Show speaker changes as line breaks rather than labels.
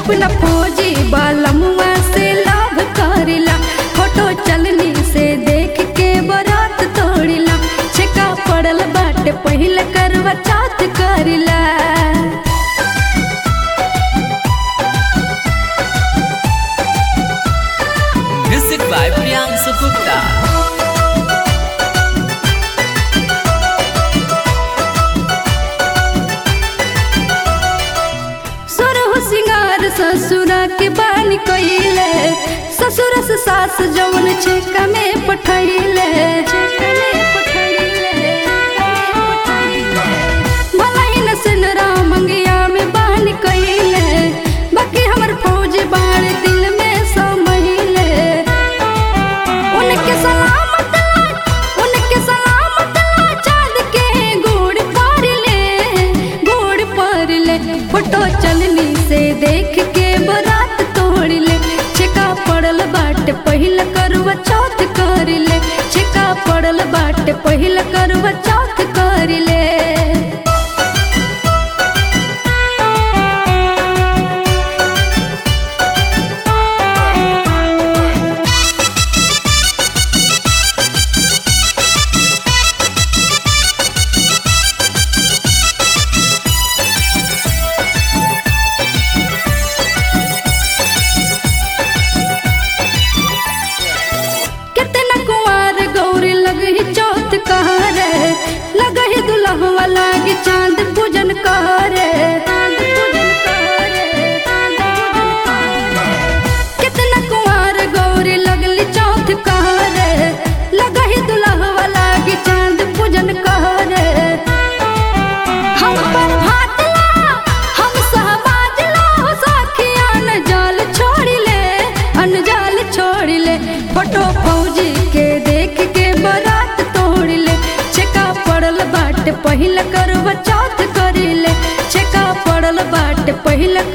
अपना फौजी बालमुआ से लाभ करिला फोटो चलनी से देख के बरात तोड़िला छेका पड़ल बाटे पहिल करवा चात करिला
Music by Priyansu Gupta.
सरहु सिंगार ससुरा के बानी कइले ससुर से सास जवन छेका में पठैले भलाई सिनरा मंगिया में बानी कइले बाकी हमर फौज बाण दिल में समहिले उनके सलामत उनके सलामत चाँद के गोड़ पर ले गोड़ पर ले फोटो चलनी से देख के बरात तोड़ ले छिका पड़ल बाट पहिल करवा चौथ कर ले छिका पड़ल बाट पहिल करवा चौथ कर ले कितना कुंवार गौरी लगही चौथ कहरे लगही दुल्हवा लागी चांद पूजन करे कितना कुंवार गौरी लगली चौथ कहरे लगही दुल्हवा लागी चांद पूजन करे हम पर भात ला हम सहबाज ला हो साखिया न जाल छोड़ी ले अनजाल छोड़ी ले फोटो फौजी के देख के बरात तोड़ ले छेका पड़ल बाट पहिल करवा चौथ करी ले छेका पड़ल बाट पहिल